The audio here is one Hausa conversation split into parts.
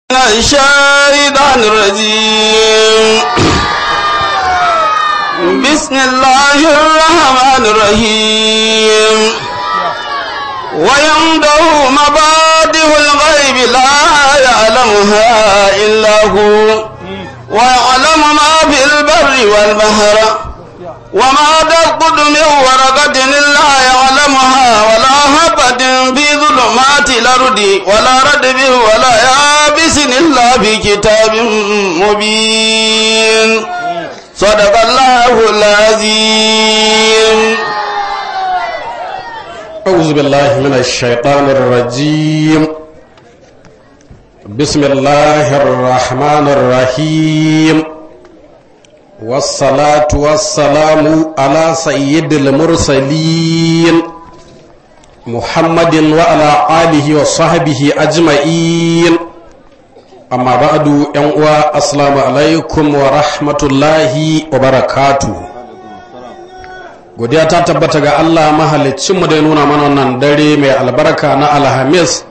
الشيطان الرجيم بسم الله الرحمن الرحيم ويمده مبادئ الغيب لا يعلمها إلا هو ويعلم ما في البر والبحر وما تسقط من ورقة إلا يعلمها ولا هبة في ظلمات الأرض ولا ردب ولا يابس إلا في كتاب مبين صدق الله العظيم أعوذ بالله من الشيطان الرجيم بسم الله الرحمن الرحيم والصلاة والسلام على سيد المرسلين محمد وعلى آله وصحبه أجمعين أما بعد ينقوى السلام عليكم ورحمة الله وبركاته godiya ta tabbata ga Allah mahalicinmu da ya nuna mana wannan dare mai albarka na alhamis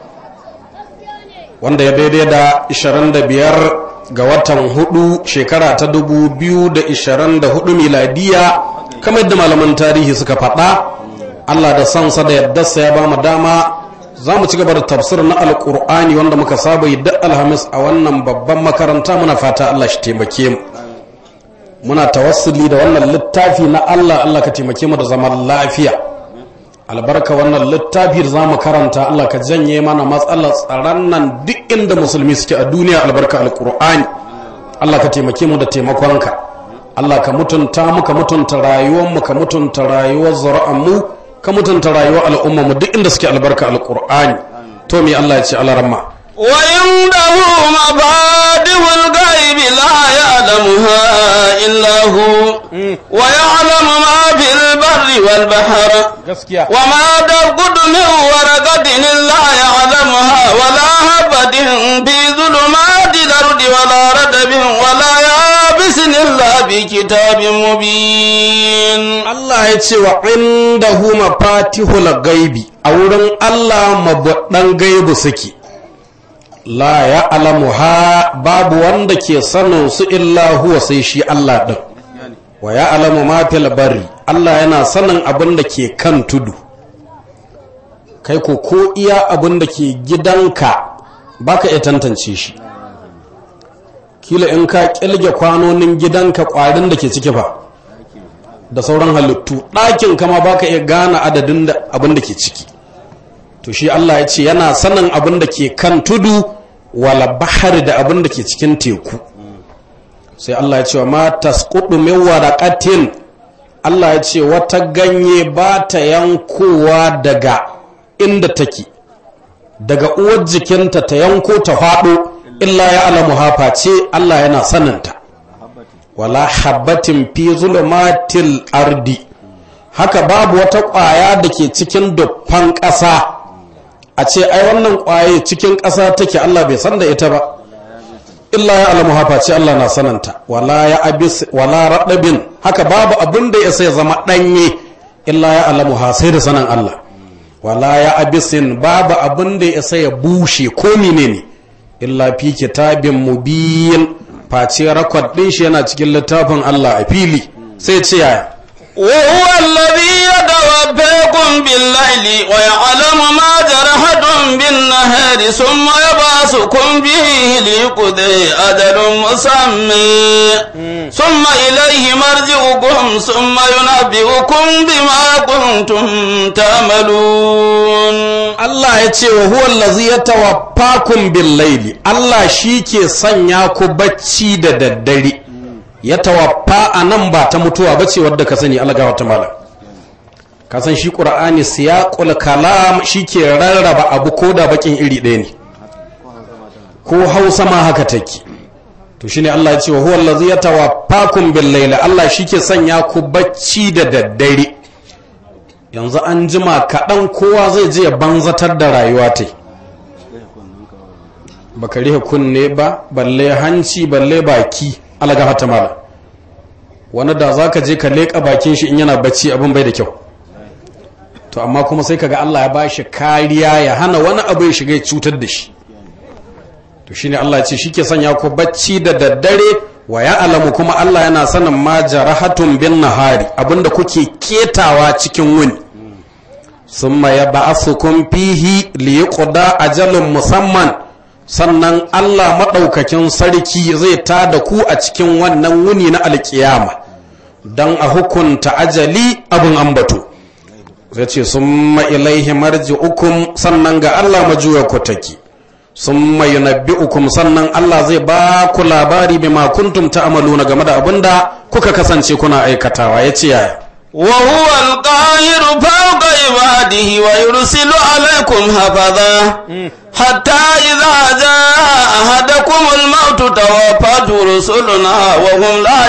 wanda ya daidai da 25 ga watan hudu shekara ta 2024 miladiya kamar yadda malaman tarihi suka faɗa Allah da sansa da yaddarsa ya ba mu dama za mu ci gaba da tafsir na alkur'ani wanda muka saba yi da alhamis a wannan babban makaranta muna fata Allah shi taimake mu muna tawassuli da wannan littafi na Allah Allah ka taimake mu da zaman lafiya albarka wannan littafi da zamu karanta Allah ka janye mana matsalar tsaron nan duk inda musulmi suke a duniya albarka alqur'ani Allah ka taimake mu da taimakonka Allah ka mutunta mu ka mutunta rayuwar mu ka mutunta rayuwar zuri'an mu ka mutunta rayuwar al'umma mu duk inda suke albarka alqur'ani to me Allah ya ce alaramma وعنده مفاتح الغيب لا يعلمها إلا هو ويعلم ما في البر والبحر gaskiya وما تسقط من ورقة إلا يعلمها ولا هبة في ظلمات الأرض ولا رتب ولا يابس إلا في كتاب مبين Allah ya ce wa indahu mafatihul gaibi a wurin Allah mabuɗan gaibu suke la ya alamuha babu wanda ke sanin su illa huwa sai shi Allah ɗin wa ya alamu ma fil bari Allah yana sanin abin da ke kan tudu kai ko ko iya abin da ke gidanka baka iya tantance shi kila in ka kilge kwanonin gidanka kwarin da ke ciki fa da sauran halittu ɗakin kama baka iya gane adadin da abin da ke ciki to shi Allah ya ce yana sanin abin da ke kan tudu wala bahari da abin da ke cikin teku sai Allah ya ce wa ma tasqudu min waraqatin Allah ya ce wata ganye ba ta yankowa daga inda take daga uwar jikinta ta yanko ta faɗo illa ya alamu hafa ce Allah yana saninta wala habbatin fi zulumatil ardi haka babu wata ƙwaya da ke cikin dufan ƙasa a ce ai wannan ƙwaye cikin ƙasa take Allah bai san da ita ba illa ya alamu hafa ce Allah na sananta wala ya abis wala raɗabin haka babu abin da ya sai zama ɗanye illa ya alamu ha sai da sanan Allah wala ya abisin babu abin da ya sai ya bushe ko menene illa fi kitabin mubin face rakwad ɗin shi yana cikin littafin Allah a fili sai ce yaya وهو الذي يتوفاكم بالليل ويعلم ما جرحتم بالنهار ثم يبعثكم به ليقضي أجل مسمى ثم إليه مرجعكم ثم ينبئكم بما كنتم تعملون Allah ya ce wa huwa allazi yatawaffakum bil laili Allah shi ke sanya ku bacci da daddare ya tawaffa a nan ba ta mutuwa ba ce wadda ka sani alga wata malam ka san shi qur'ani siyaqul kalam shi ke rarraba abu ko da bakin iri ɗaya ne ko hausa ma haka take to shine Allah ya ce wa huwa allazi yatawaffakum bil laili Allah shi ke sanya ku bacci da daddare yanzu an jima kaɗan kowa zai je ya banzatar da rayuwa ta baka rihe kunne ba balle hanci balle baki alaga hata mala wani da za ka je ka leƙa bakin shi in yana bacci abin bai da kyau to amma kuma sai kaga Allah ya bashi kariya ya hana wani abu ya shiga ya cutar da shi to shine Allah ya ce shike sanya ku bacci da daddare wa ya alamu kuma Allah yana sanin ma jarahatun bin nahari abinda kuke ketawa cikin wuni summa ya ba'asukum fihi li yuqda ajalun musamman sannan Allah madaukakin sarki zai tada ku a cikin wannan wuni na alkiyama dan a hukunta ajali abin ambato zai ce summa ilaihi marji'ukum sannan ga Allah majuya ku take summa yunabbi'ukum sannan Allah zai ba ku labari bima kuntum ta'maluna game da abinda kuka kasance kuna aikatawa yace yaya وهو القاهر فوق عباده ويرسل عليكم حفظا حتى إذا جاء أحدكم الموت توفته رسلنا وهم لا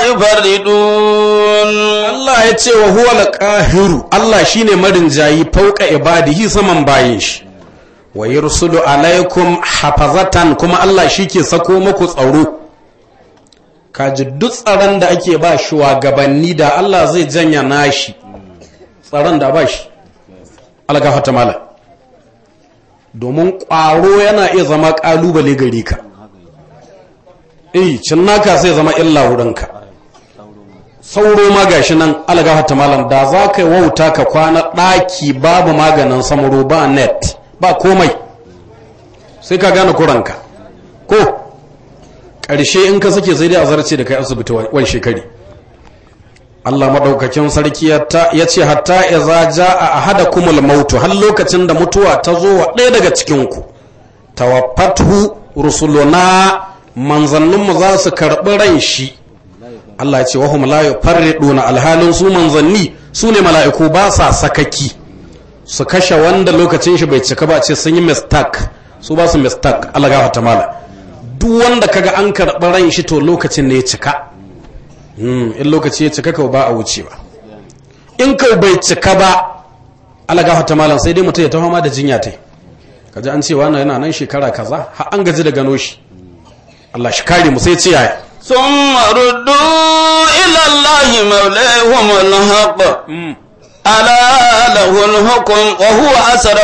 يفردون Allah ya ce wa huwa al-qahiru Allah shine marinjayi fauka ibadihi saman bayin shi wa yursulu alaikum hafazatan kuma Allah shike sako muku tsaro kaji duk tsaron da ake ba shugabanni da Allah zai janya nashi tsaron da ba shi algafata mala domin ƙwaro yana iya zama ƙalubale gare ka eh cin naka sai zama illa wurinka sauro ma gashi nan algafata malam da za ka yi wauta ka kwana ɗaki babu maganin samuro ba net ba komai sai ka gane kuranka ko ƙarshe in ka sake sai dai a zarce da kai asibiti wani shekari Allah maɗaukakin sarki ya ce hatta iza ja a ahada kumul mautu har lokacin da mutuwa ta zo wa ɗaya daga cikinku tawaffatu rusuluna manzanninmu za su karɓi ran shi Allah ya ce wahum la yufarriduna alhalin su manzanni su ne mala'iku ba sa sakaki su kashe wanda lokacin shi bai cika ba ce sun yi mistake su ba su mistake Allah gafarta mala duk wanda kaga an karɓi ran shi to lokacin ne ya cika in lokaci ya cika ka ba a wuce ba in ka bai cika ba ala gafata malam sai dai mutum ya taho ma da jinya tai kaji an ce wannan yana nan shekara kaza har an gaji da gano shi Allah shi kare mu sai ce yaya ثم ردوا إلى الله مولاهم الحق ألا له الحكم وهو أسرع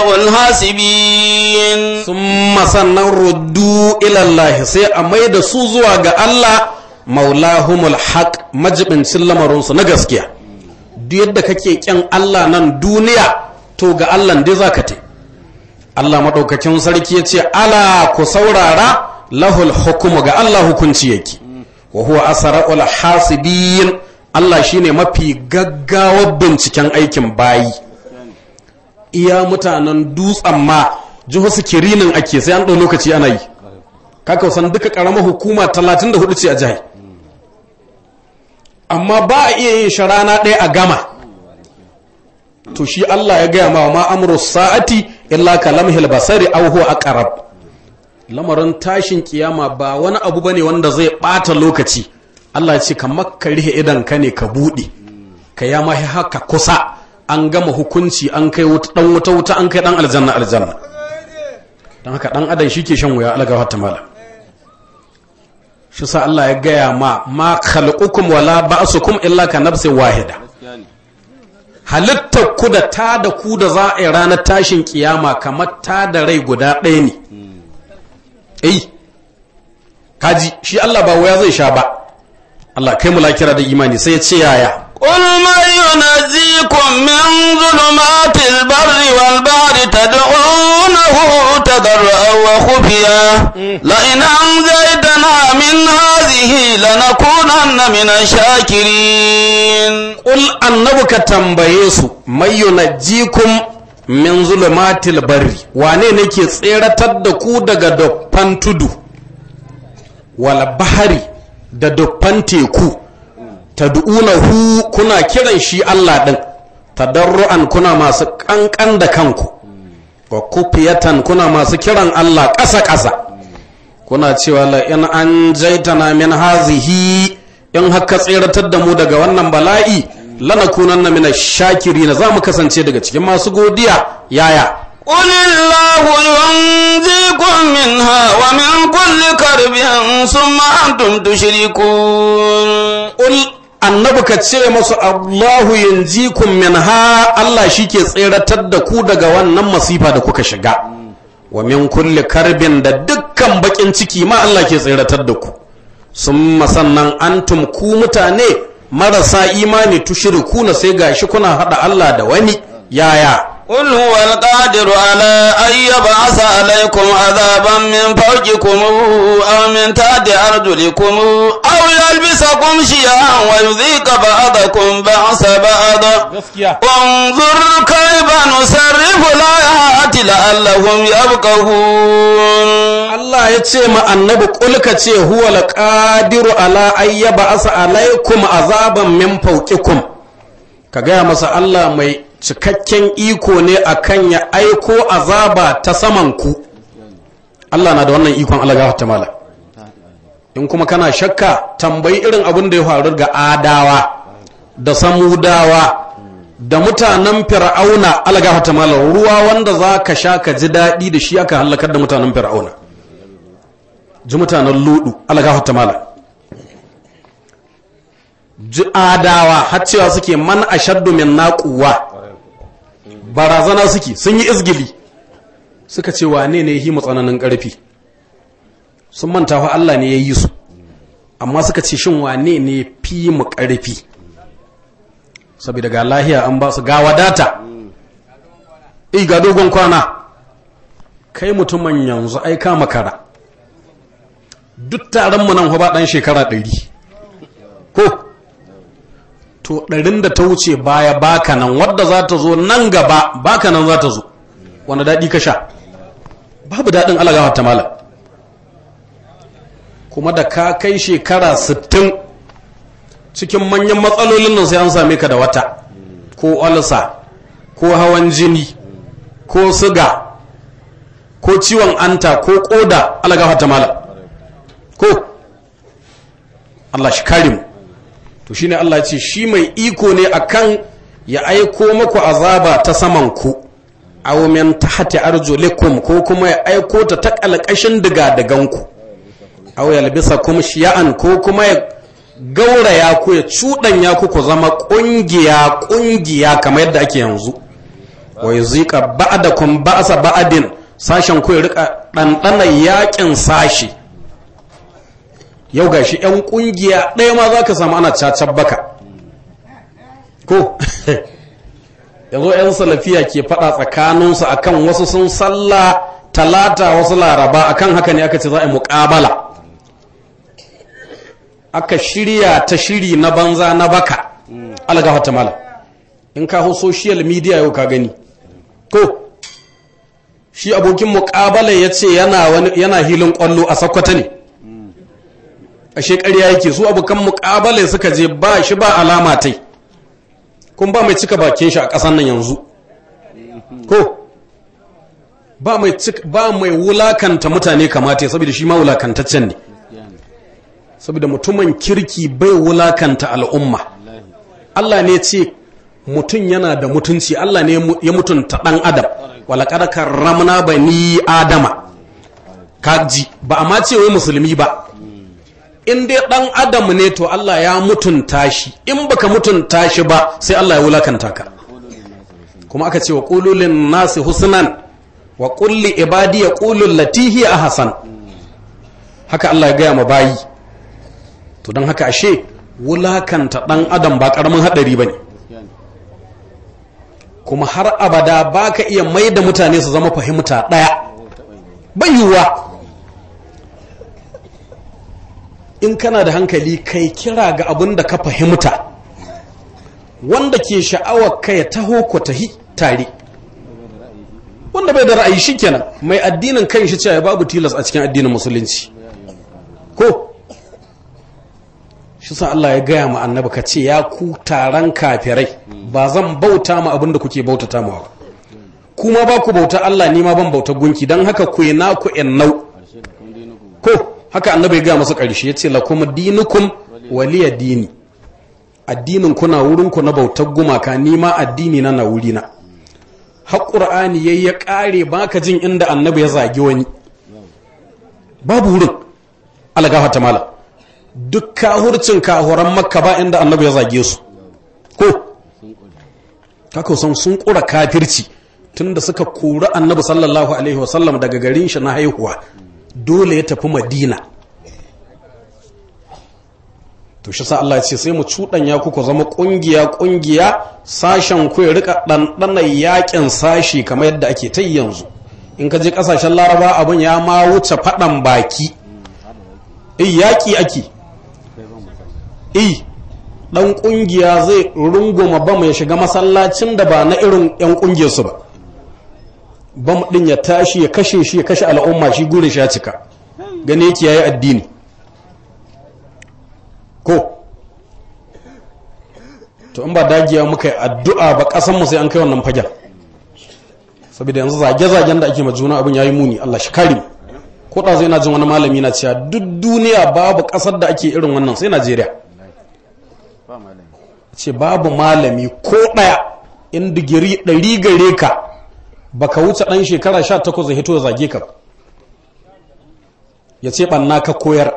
الحاسبين summa sannan ruddu ila Allah sai a mai da su zuwa ga Allah maulahumul haq majibincin lamarinsu na gaskiya duk yadda kake kyan Allah nan duniya to ga Allah dai zaka te Allah madaukakin sarki ya ce ala ku saurara lahul hukumu ga Allah hukunci yake wa huwa asra'ul hasibin Allah shine mafi gaggawar binciken aikin bayi iya mutanen dutsen ma jiho sikirinin ake sai an ɗau lokaci ana yi kaka san duka ƙaramar hukuma 34 ce a jihar amma ba a iya yin sharana ɗaya a gama to shi Allah ya gaya ma ma amru sa'ati illa kalamhil basari aw huwa aqrab lamarin tashin kiyama ba wani abu bane wanda zai bata lokaci Allah ya ce kamar ka rihe idan ka ne ka bude ka ya mahi haka kusa an gama hukunci an kai wuta dan wuta wuta an kai dan aljanna aljanna dan haka dan adam shike shan wuya Allah gafarta mala shi sa Allah ya gaya ma ma khalqukum wala ba'sukum illa ka nafsin wahida halittar ku da ta da ku da za a yi ranar tashin kiyama kamar ta da rai guda ɗaya ne eh kaji shi Allah ba waya zai sha ba Allah kai mu lakira da imani sai ya ce yaya قل من ينجيكم من ظلمات البر والبحر تدعونه تضرعا وخفيا لئن أنجيتنا من هذه لنكونن من الشاكرين Ƙul annabi ka tambaye su mai yunajjikum min zulumatil barri wane ne ke tseratar da ku daga doffan tudu wal bahari da doffan teku tad'unahu kuna kiran shi Allah din tadarruan kuna masu kankan da kanku wa kufiyatan kuna masu kiran Allah ƙasa ƙasa kuna cewa la in an jaitana min hazihi in haka tseratar da mu daga wannan bala'i lanakunanna min ash-shakirin za mu kasance daga cikin masu godiya yaya قل الله ينجيكم منها ومن كل كرب ثم أنتم تشركون Ul annabi ka ce masu Allahu yanjikum minha Allah shike tseratar da ku daga wannan masifa da kuka shiga wa min kulli karbin da duk dukkan bakin ciki ma Allah ke tsiratar da ku sun sannan antum ku mutane marasa imani tushiriku na sai gashi kuna hada Allah da wani yaya قل هو القادر على أن يبعث عليكم عذابا من فوقكم أو من تحت أرجلكم أو يلبسكم شيعا ويذيق بعضكم بعض بعض انظر كيف نصرف الآيات لعلهم يفقهون Allah ya ce ma annabi kulka ce huwa alqadiru ala ayyaba asa alaikum azaban min fawqikum ka gaya masa Allah mai cikakken iko ne akan ya aiko azaba ta saman ku Allah na da wannan ikon Allah ta mala in kuma kana shakka tambayi irin abin da ya faru ga adawa da samudawa da mutanen fir'auna Allah ta mala ruwa wanda za ka sha ka ji daɗi da shi aka halakar da mutanen fir'auna ji mutanen ludu Allah ta mala ji adawa har cewa suke man ashaddu min naquwa barazana suke sun yi izgili suka ce wane ne yi tsananin ƙarfi sun manta fa Allah ne ya yi su amma suka ce shin wane ne fi mu ƙarfi saboda ga lahiya an ba su ga wadata i ga dogon kwana kai mutumin yanzu ai ka makara duk taron mu nan ba dan shekara ɗari ko to ɗarin da ta wuce baya baka nan wadda za ta zo nan gaba baka nan za ta zo wanda daɗi ka sha babu daɗin alagawa ta malam kuma da ka kai shekara sittin cikin manyan matsalolin nan sai an same ka da wata ko olsa ko hawan jini ko siga ko ciwon anta ko koda alagawa ta malam ko Allah shi kare mu to shine Allah ce shi mai iko ne akan ya aiko maku azaba ta saman ku aw min tahti arjulikum ko kuma ya aiko ta ta kalkashin diga digan ku aw yalbisakum shiya'an ko kuma ya gauraya ku ya cudanya ku ku zama kungiya kungiya kamar yadda ake yanzu wa yuzika ba'dakum ba'sa ba'din sashen ku ya rika dandana yakin sashi yau ga shi 'yan kungiya ɗaya ma za ka samu ana cacar baka ko yanzu 'yan salafiya ke faɗa tsakaninsu akan wasu sun salla talata wasu laraba akan haka ne aka ce za a yi muƙabala aka shirya ta shiri na banza na baka algafa ta mala in ka hau social media yau ka gani ko shi abokin muƙabala ya ce yana hilin ƙwallo a sakwata ne ashe ƙarya yake su abokan muƙabale suka je ba shi ba alama tai kun ba mai cika bakin shi a ƙasan nan yanzu ko ba mai ba mai wulakanta mutane kamata saboda shi ma wulakantaccen ne saboda mutumin kirki bai wulakanta al'umma Allah ne ce mutum yana da mutunci Allah ne ya mutunta ɗan adam walaqad karramna bani adama kaji ba a ma ce wai musulmi ba in dai dan adam ne to Allah ya mutunta shi in baka mutunta shi ba sai Allah ya wulakanta ka kuma aka ce wa qululin nasi husnan wa qulli ibadi yaqulul latihi ahsan haka Allah ya gaya ma bayi to dan haka ashe wulakanta dan adam ba karamin hadari bane kuma har abada baka iya mai da mutane su zama fahimta daya bayuwa in kana da hankali kai kira ga abin da ka fahimta wanda ke sha'awar ka ya taho ku tahi tare wanda bai da ra'ayi shikenan mai addinin kan shi cewa babu tilas a cikin addinin musulunci ko shi sa Allah ya gaya ma annabi ka ce ya ku taron kafirai ba zan bauta ma abin da kuke bautata ma ba kuma ba ku bauta Allah ni ma ban bauta gunki don haka ku na ku nau ko haka annabi ya gaya masa ƙarshe ya ce lakum dinukum waliya dini addinin kuna wurin ku na bautar gumaka ni ma addini na na wuri na har qur'ani yayi ya kare baka jin inda annabi ya zagi wani babu wurin alagafa ta mala duk kahurcin kahuran makka ba inda annabi ya zage su ko kaka san sun kura kafirci tunda suka kori annabi sallallahu alaihi wasallam daga garin shi na haihuwa dole ya tafi madina to shi sa Allah ya ce sai mu cuɗanya ku ku zama ƙungiya ƙungiya sashen ku ya rika ɗanɗana yaƙin sashi kamar yadda ake ta yanzu in ka je ƙasashen laraba abin ya ma wuce faɗan baki eh yaƙi ake eh ɗan ƙungiya zai runguma bam ya shiga masallacin da ba na irin 'yan ƙungiyarsu ba bam ɗin ya tashi ya kashe shi ya kashe al'umma shi gurin shi ya cika gane yake yayi addini ko to in ba dagiya muka yi addu'a ba ƙasanmu sai an kai wannan fagen saboda yanzu zage-zagen da ake ma juna abin yayi muni Allah shi kare ko da zai na jin wani malami na cewa duk duniya babu ƙasar da ake irin wannan sai Najeriya ce babu malami ko ɗaya in digiri ɗari gare ka baka wuce ɗan shekara sha takwas hito ya zage ka ya ce ɓanna ka koyar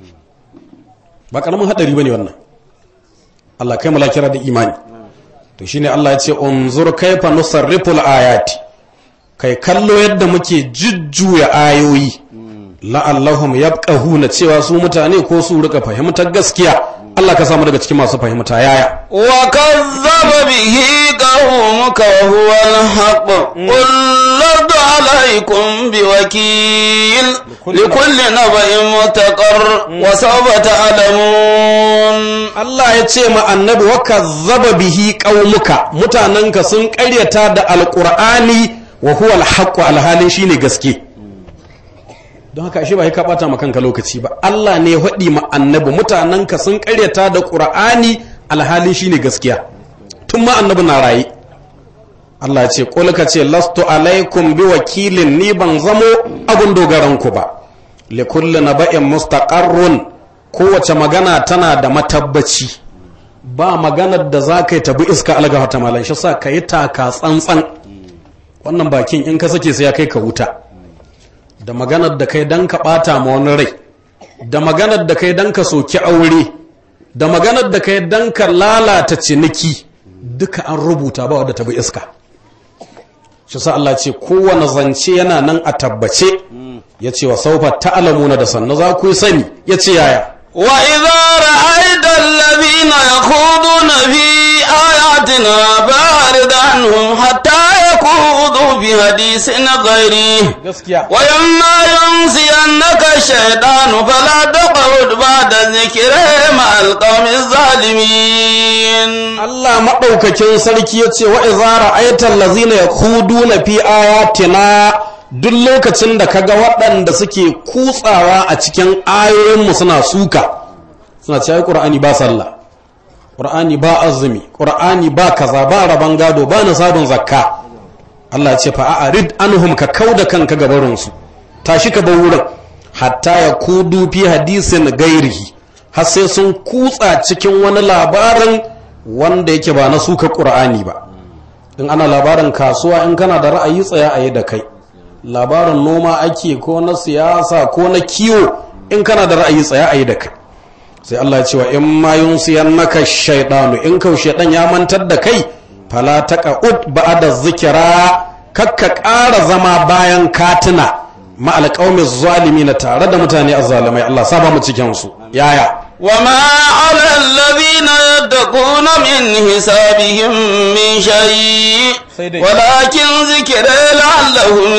ba ƙaramin haɗari ba ne wannan Allah kai mu kira da imani to shine Allah ya ce unzur kaifa nusarriful ayati kai kallo yadda muke jujjuya ayoyi la'allahum yabqahuna cewa su mutane ko su rika fahimtar gaskiya Allah ka samu daga cikin masu fahimta yaya wa kazzaba bihi qaumuka wa huwa al-haqq qul ladu alaykum biwakil likulli naba'in mutaqar wa sawfa ta'lamun Allah ya ce ma annabi wa kazzaba bihi qaumuka mutananka sun ƙaryata da alqur'ani wa huwa al-haqq alhalin shine gaske don haka ashe ba ka bata ma kanka lokaci ba Allah ne ya faɗi ma annabi mutanenka sun ƙaryata da ƙur'ani alhalin shine gaskiya tun ma annabi na raye Allah ya ce qul ka ce lastu alaikum bi wakilin ni ban zamo abun dogaran ku ba li kulli naba'in mustaqarrun kowace magana tana da matabbaci ba maganar da za ka yi tabi iska algafa ta malan shi sa ka yi taka tsantsan wannan bakin in ka sake sai ya kai ka wuta da maganar da kai dan ka bata ma wani rai da maganar da kai dan ka soki aure da maganar da kai dan ka lalata ciniki duka an rubuta ba wadda ta bi iska shi sa Allah ce kowane zance yana nan a tabbace ya ce wa saufa ta'alamuna da sannu za ku yi sani ya ce yaya وإذا رأيت الذين يخوضون في آياتنا فأعرض عنهم حتى يخوضوا في حديث غيره gaskiya وإما ينسينك الشيطان فلا تقعد بعد الذكر مع القوم الظالمين Allah maɗaukakin sarki ya ce wa izara aitan lazina ya kudu na fi ayatina duk lokacin da kaga waɗanda suke kutsawa a cikin ayoyinmu suna suka suna ce ai ƙur'ani ba sallah ƙur'ani ba azumi ƙur'ani ba kaza ba rabon gado ba sabon zakka Allah ce fa a'rid anhum ka kauda kanka gabarinsu tashi ka bar wurin hatta ya kudu fi hadisin gairihi har sai sun kutsa cikin wani labarin wanda yake ba na suka ƙur'ani ba in ana labarin kasuwa in kana da ra'ayi tsaya a yi da kai labarin noma ake ko na siyasa ko na kiwo in kana da ra'ayi tsaya a yi da kai sai Allah ya ce wa in ma yunsiyan naka shaidanu in kau shaidan ya mantar da kai fala taqa'ud ba'da zikira kakka ƙara zama bayan katina ma alqaumi zalimin tare da mutane azzalimai Allah saba mu cikin su yaya وما على الذين يتقون من حسابهم من شيء سيدي. ولكن ذكر لعلهم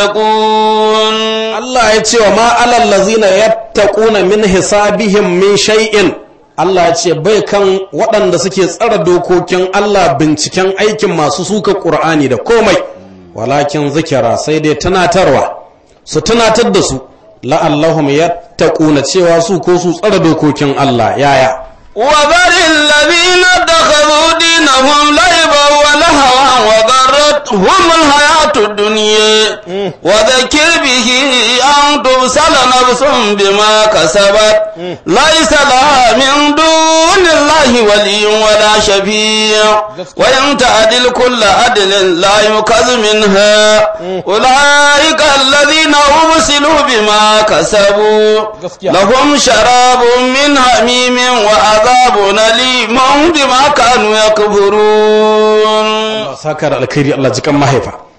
يتقون Allah ya ce wa ma alal lazina yattaquna min hisabihim min shay'in Allah ya ce bai kan waɗanda suke tsara dokokin Allah binciken aikin masu suka Qur'ani da komai walakin zikira sai dai tunatarwa su tunatar da su la'allahum yattaquna cewa su ko su tsara dokokin Allah yaya وذر الذين اتخذوا دينهم لعبا ولهوا وغرتهم الحياة الدنيا وذكر به أن تبصل نفس بما كسبت ليس لها من دون الله ولي ولا شفيع وإن تعدل كل عدل لا يكذ منها أولئك الذين أبسلوا بما كسبوا لهم شراب من حميم وعذاب أليم بما كانوا يكفرون sakar alkhairi Allah jikan mahaifa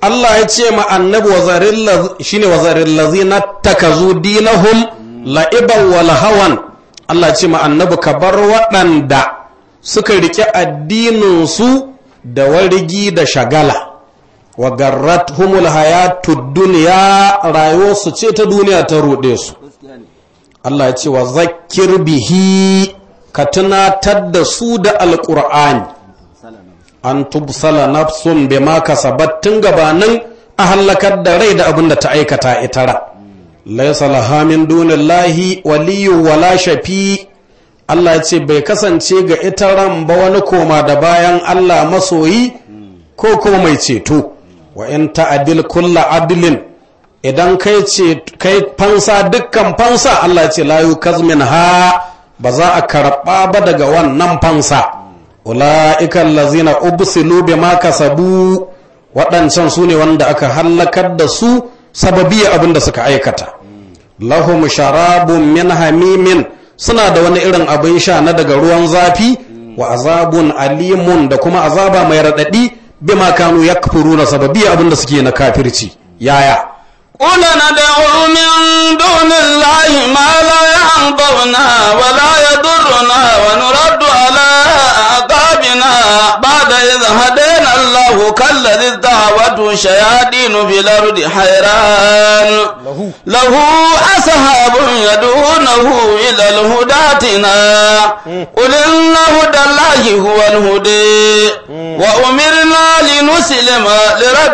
Allah ya ce ma annabi wazarin shine wazarin lazina takazu dinahum la'iban wal hawan Allah ya ce ma annabi ka bar waɗanda suka rike addinin su da warigi da shagala wa garrat humul hayatu duniya rayuwarsu ce ta duniya ta ruɗe su Allah ya ce wa zakir bihi ka tunatar da su da alƙur'ani an tubsala nafsun bima kasabat tun gabanin a hallakar da rai da abin da ta aikata itara laisa laha min dunillahi waliyyu wala shafi Allah ya ce bai kasance ga ita ran ba wani koma da bayan Allah masoyi ko kuma mai ceto wa in ta'adil kulla adilin idan kai ce kai fansa dukkan fansa Allah ya ce la yukazmin ha ba za a karɓa ba daga wannan fansa ula'ikan lazina ubsilu bima kasabu waɗancan su ne wanda aka hallakar da su sababiya abin da suka aikata lahum sharabun min hamimin suna da wani irin abin sha na daga ruwan zafi wa azabun alimun da kuma azaba mai raɗaɗi bima kanu yakfuruna sababiya abin da suke na kafirci yaya قل ندعو من دون الله ما لا ينفعنا ولا يضرنا ونرد على أعقابنا بعد إذ هدينا الله كالذي استهوته الشياطين في الأرض حيران له أصحاب يدعونه إلى الهداتنا قل إن هدى الله هو الهدي وأمرنا لنسلم لرب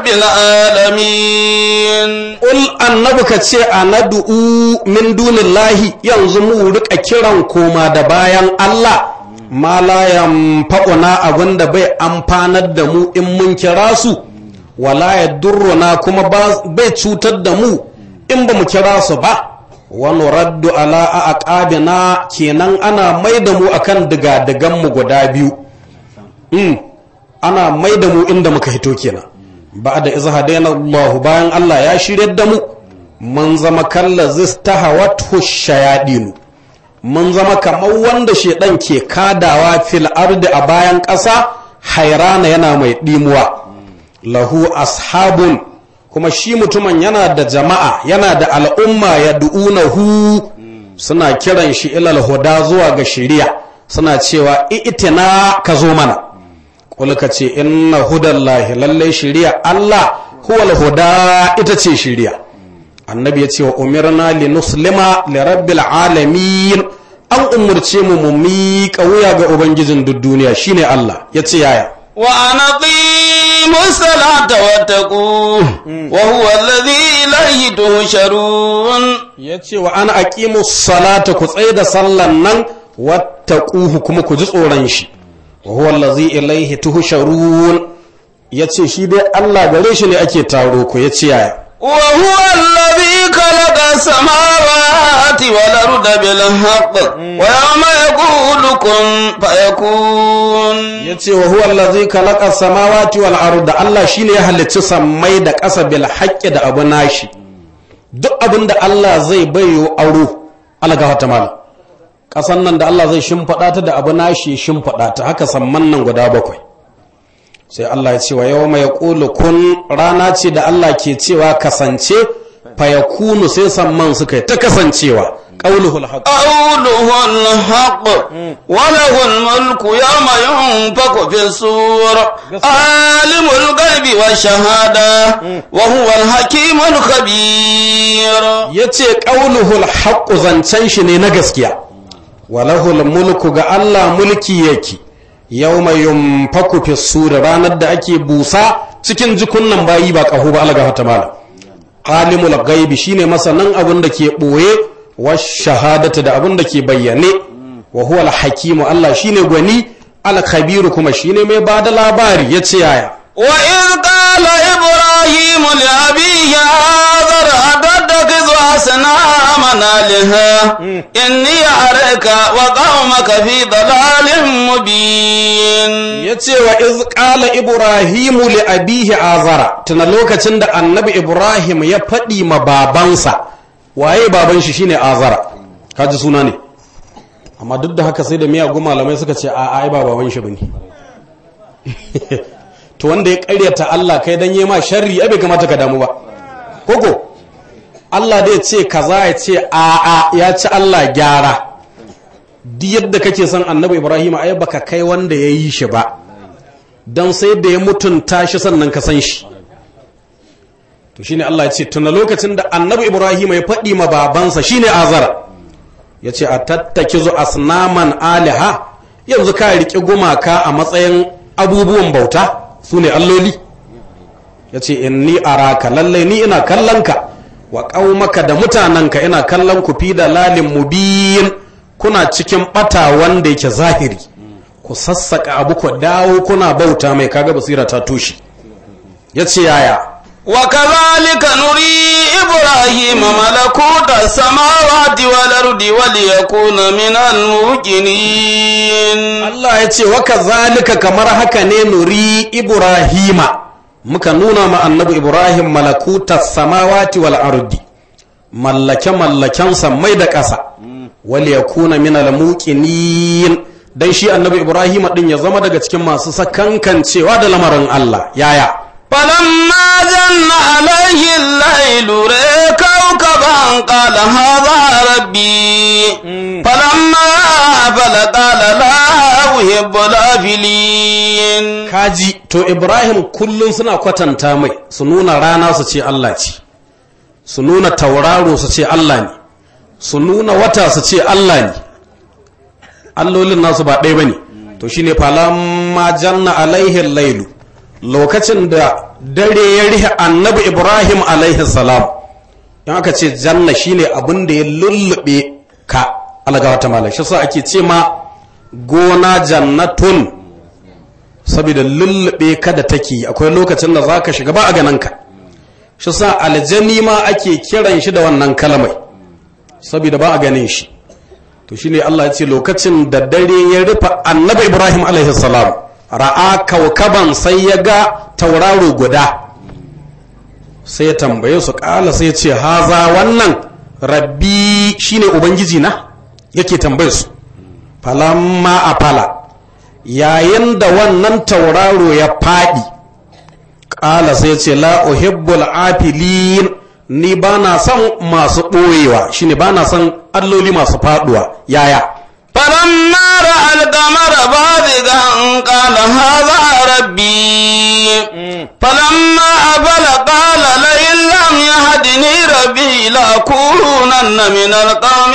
العالمين Ul annabi ka ce a nadu'u min dunillahi yanzu mu rika kiran koma da bayan Allah ma la yanfa'una abin da bai amfanar da mu in mun kira su wala yadurruna kuma bai cutar da mu in ba mu kira su ba wa nuraddu ala aqabina kenan ana mai da mu akan diga-digan mu guda biyu mm. ana mai da mu inda muka hito kenan ba da iza hadaina Allah bayan Allah ya shirya da mu mun zama kalla zistahawathu shayadinu mun zama kamar wanda shedan ke kadawa fil ardi a bayan ƙasa hairana yana mai dimuwa lahu ashabun kuma shi mutumin yana da jama'a yana da al'umma ya du'unahu suna kiran shi ilal huda zuwa ga shari'a suna cewa itina ka zo mana kulka ce inna hudallahi lallai shiriya Allah huwal huda ita ce shiriya annabi ya ce wa umirna li nuslima li rabbil alamin an umurce mu mu miƙa wuya ga ubangijin duk duniya shine Allah ya ce yaya wa anaqimu salata wattaqu wa huwa alladhi ilayhi tuhsharun ya ce wa ana aqimu salata ku tsaye da sallan nan wattaquhu kuma ku ji tsoron shi wa huwa allazi ilaihi tuhsharun yace shi dai Allah gare shi ne ake taro ku yace yaya wa huwa allazi khalaqa samawati wal arda bil haqq wa yawma yaqulu kun fayakun yace wa huwa allazi khalaqa samawati wal arda Allah shine ya halicci sammai da ƙasa bil haqqi da abu nashi duk abin da Allah zai bayo aro alga wata malam ƙasan nan da Allah zai shimfiɗa ta da abu nashi shimfiɗa ta haka samman nan guda bakwai sai Allah ya ce wa yau mai ƙulu kun rana ce da Allah ke cewa kasance fayakunu sai samman suka yi ta kasancewa ƙauluhul haq qawluhul haqq wa lahul mulku yawma yunfaku fi sur alimul ghaibi wash shahada wa huwal hakimul khabir yace ƙauluhul haqq zancen shi ne na gaskiya walahul mulku ga Allah mulki yake yau mai yumfaku fi sura ranar da ake busa cikin jikunnan bayi ba ƙaho ba alaga hata mala alimul gaibi shine masanan abin da ke ɓoye wa shahadata da abin da ke bayyane wa huwa al-hakimu Allah shine gwani al-khabiru kuma shine mai bada labari yace yaya وإذ قال إبراهيم لأبيه آذر أتتخذ أصنامنا آلهة إني أراك وقومك في ضلال مبين yace wa iz qala ibrahimu li abihi azara tuna lokacin da annabi ibrahim ya faɗi ma babansa waye baban shi shine azara kaji suna ne amma duk da haka sai da miyagun malamai suka ce a ai ba baban shi bane to wanda ya karyata Allah kai dan yi ma sharri ai bai kamata ka damu ba koko Allah dai ce kaza ya ce a'a ya ci Allah gyara duk yadda kake son annabi Ibrahim ai baka kai wanda ya yi shi ba don sai da ya mutunta shi sannan ka san shi to shine Allah ya ce tuna lokacin da annabi Ibrahim ya faɗi ma babansa shine azara ya ce a tattaki zu asnaman aliha yanzu ka riƙe gumaka a matsayin abubuwan bauta su ne alloli ya ce inni araka lallai ni ina kallon ka wa ƙaumaka da mutanenka ina kallon ku fi da lalin mubiyin kuna cikin ɓata wanda yake zahiri ku sassaƙa abu ku dawo kuna bauta mai kaga basira ta tushe ya ce yaya وكذلك نري إبراهيم ملكوت السماوات والأرض وليكون من الموقنين Allah ya ce waka zalika kamar haka ne nuri Ibrahima muka nuna ma annabi Ibrahim malakuta samawati wal ardi mallake mallaken sammai da ƙasa wal yakuna min al muqinin dan shi annabi Ibrahim din ya zama daga cikin masu sakankancewa da lamarin Allah yaya فلما جن عليه الليل رأى كوكبا قال هذا ربي فلما أفل قال لا أحب الآفلين kaji to Ibrahim kullum suna kwatanta mai su nuna rana su ce Allah ce su nuna tauraro su ce Allah ne su nuna wata su ce Allah ne allolin nasu ba ɗaya ba ne to shine falamma janna alaihi lailu lokacin da dare ya rihe annabi ibrahim alaihi salam in aka ce janna shine abin da ya lullube ka alaga wata malam shi sa ake ce ma gona jannatun saboda lullube ka da take akwai lokacin da zaka shiga ba a ganin ka shi sa aljani ma ake kiran shi da wannan kalmai saboda ba a ganin shi to shine Allah ya ce lokacin da dare ya rufe annabi ibrahim alaihi salam ra'a kaukaban sai ya ga tauraro guda sai ya tambaye su kala sai ya ce haza wannan rabbi shine ubangiji na yake tambaye su falamma a fala yayin da wannan tauraro ya faɗi kala sai ya ce la uhibbul afilin ni ba na son masu ɓoyewa shine ba na son alloli masu faɗuwa yaya فلما رأى القمر بازغا قال هذا ربي فلما أفل قال لئن لم يهدني ربي لأكونن من القوم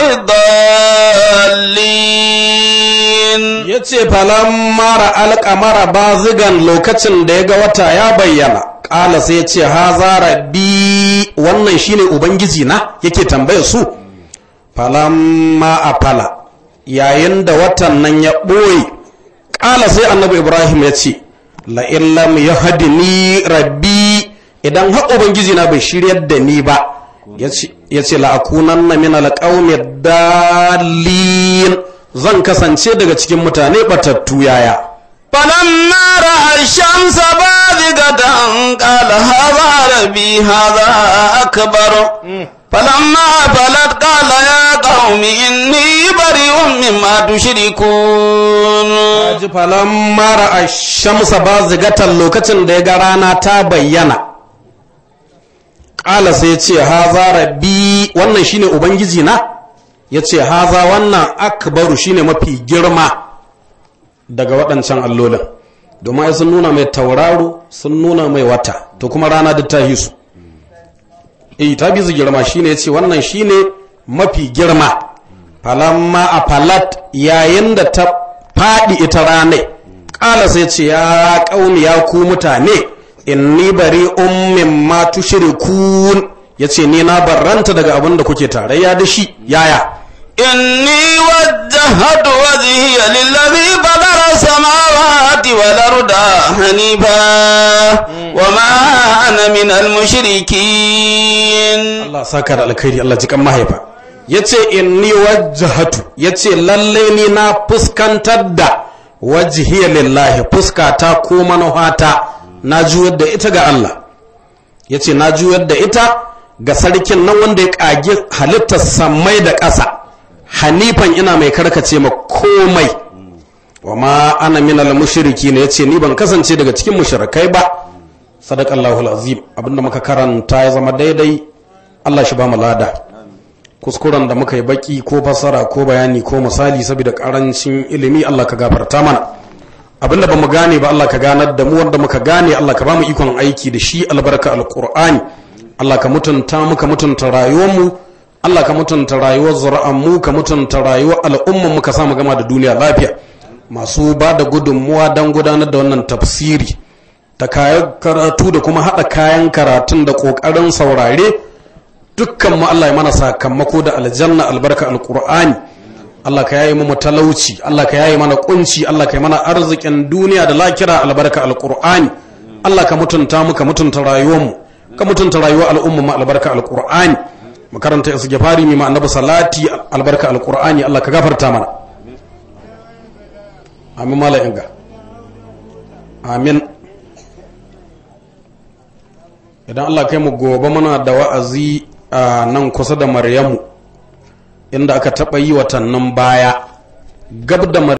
الضالين ya ce mara alƙamara bazigan lokacin da ya ga wata ya bayyana ƙala sai ya ce haza rabbi wannan shine ubangiji na yake tambayar su falamma a fala yayin da watan nan ya ɓoye ƙala sai annabi ibrahim ya ce la'in lam ya ni rabbi idan har ubangiji na bai shiryar da ni ba ya ce la'akunan na min alƙaumi dalilin zan kasance daga cikin mutane batattu yaya فلما رأى الشمس بازغة قال هذا ربي هذا أكبر فلما فلت قال يا قوم إني بريء مما تشركون ji falamma ra'a shamsa bazigatan lokacin da ya ga rana ta bayyana ƙala sai ya ce haza rabbi wannan shine ubangiji na ya ce haza wannan akbaru shine mafi girma daga waɗancan allolin domin ai sun nuna mai tauraro sun nuna mai wata to kuma rana duk ta hisu eh ta bi su girma shine ya ce wannan shine mafi girma falamma a falat yayin da ta faɗi ita ranai ƙala sai ce ya ƙauni ya ku mutane inni bari ummin ma tushrikun ya ce ni na barranta daga abin da kuke tarayya da shi yaya إني وجهت وجهي للذي بدر السماوات والأرض حنيفا وما أنا من المشركين Allah saka da alkhairi Allah jikan mahaifa yace inni wajjahatu yace lalle ni na fuskantar da wajhiya lillahi fuskata ko manuhata na juyar da ita ga Allah yace na juyar da ita ga sarkin nan wanda ya kage halittar samai da ƙasa hanifan ina mai karkace ma komai wa ma ana minal mushriki ne yace ni ban kasance daga cikin mushrikai ba sadaqallahu azim abinda muka karanta ya zama daidai Allah shi ba mu lada kuskuren da muka yi baki ko fasara ko bayani ko misali saboda karancin ilimi Allah ka gafarta mana abinda ba mu gane ba Allah ka ganar da mu wanda muka gane Allah ka ba mu ikon aiki da shi albarka alqur'ani Allah ka mutunta mu ka mutunta rayuwar mu Allah ka mutunta rayuwar zuri'an mu ka mutunta rayuwar al'umman mu ka sa mu gama da duniya lafiya masu ba da gudunmuwa don gudanar da wannan tafsiri da kayan karatu da kuma haɗa kayan karatun da ƙoƙarin saurare dukkan mu Allah ya mana sakamako da aljanna albarka alqur'ani Allah ka yayi mu talauci Allah ka yayi mana kunci Allah ka yi mana arzikin duniya da lakira albarka alqur'ani Allah ka mutunta mu ka mutunta rayuwar mu ka mutunta rayuwar al'umma mu albarka alqur'ani mu karanta istighfari mi ma annabi salati albarka alqur'ani Allah ka gafarta mana amin mala inga amin idan Allah kai mu gobe muna da wa'azi a nan kusa da maryamu inda aka taɓa yi watannin baya gab da